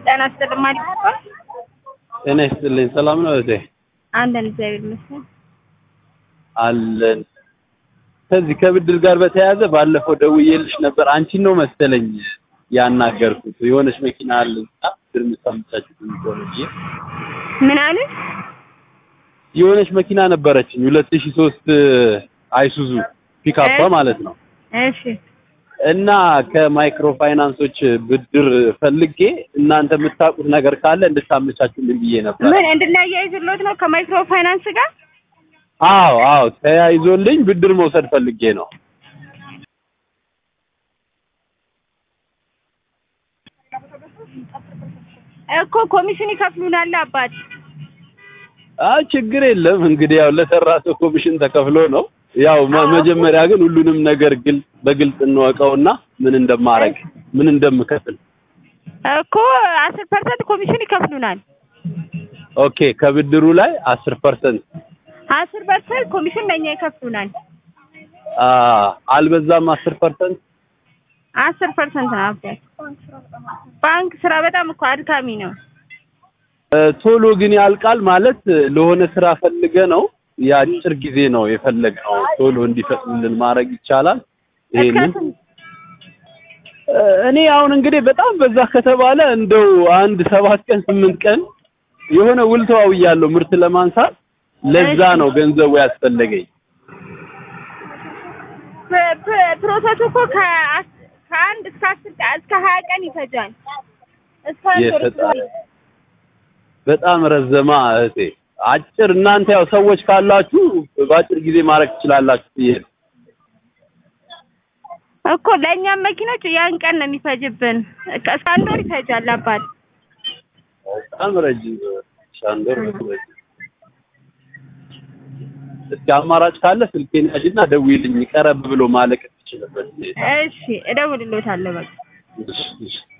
ጤና ይስጥልኝ ማለት ነው። ጤና ይስጥልኝ። ሰላም ነው እህቴ? አለን እግዚአብሔር ይመስገን። አለን። ከዚህ ከብድር ጋር በተያያዘ ባለፈው ደውዬልሽ ነበር። አንቺን ነው መሰለኝ ያናገርኩት። የሆነች መኪና አለና ብድር የምታመቻችው እንደሆነ ብዬ ምን አለ? የሆነች መኪና ነበረችኝ ሁለት ሺህ ሶስት አይሱዙ ፒካፕ ማለት ነው እሺ እና ከማይክሮ ፋይናንሶች ብድር ፈልጌ እናንተ የምታውቁት ነገር ካለ እንድታመቻቹልኝ ብዬ ነበር። ምን እንድናያይዝሎት ነው ከማይክሮ ፋይናንስ ጋር? አዎ አዎ፣ ተያይዞልኝ ብድር መውሰድ ፈልጌ ነው። እኮ ኮሚሽን ይከፍሉናል አባት። አይ ችግር የለም እንግዲህ ያው ለሰራ ሰው ኮሚሽን ተከፍሎ ነው። ያው መ- መጀመሪያ ግን ሁሉንም ነገር ግልጽ በግልጽ እንወቀውና ምን እንደማረግ ምን እንደምከፍል። እኮ አስር ፐርሰንት ኮሚሽን ይከፍሉናል። ኦኬ ከብድሩ ላይ አስር ፐርሰንት አስር ፐርሰንት ኮሚሽን ለእኛ ይከፍሉናል። አልበዛም? አስር ፐርሰንት አስር ፐርሰንት ነው አባት። ባንክ ስራ በጣም እኮ አድካሚ ነው። ቶሎ ግን ያልቃል ማለት ለሆነ ስራ ፈልገ ነው የአጭር ጊዜ ነው የፈለግነው ቶሎ እንዲፈጥንልን ማድረግ ይቻላል። ይሄንን እስከ ስንት? እ፣ እኔ አሁን እንግዲህ በጣም በዛ ከተባለ እንደው አንድ ሰባት ቀን ስምንት ቀን የሆነ ውል ተዋውያለሁ ምርት ለማንሳት ለዛ ነው ገንዘቡ ያስፈለገኝ። ፕ- ፕ- ፕሮሰሱ እኮ ከአስ- ከአንድ እስከ አስር ቀን እስከ ሀያ ቀን ይፈጃል። እስከ አንድ ወር የፈጣሪ በጣም ረዘማ እህቴ። አጭር እናንተ ያው ሰዎች ካላችሁ በአጭር ጊዜ ማድረግ ትችላላችሁ ብዬ ነው። እኮ ለእኛም መኪኖች ያን ቀን ነው የሚፈጅብን። እስከ እስከ አንድ ወር ይፈጃል አባት። በጣም ረጅም ሻንዶር ረጅም። እስኪ አማራጭ ካለ ስልኬን ያዥና ደውይልኝ፣ ቀረብ ብሎ ማለቅ ትችልበት። እሺ እደውልልዎታለሁ በቃ። እሺ እሺ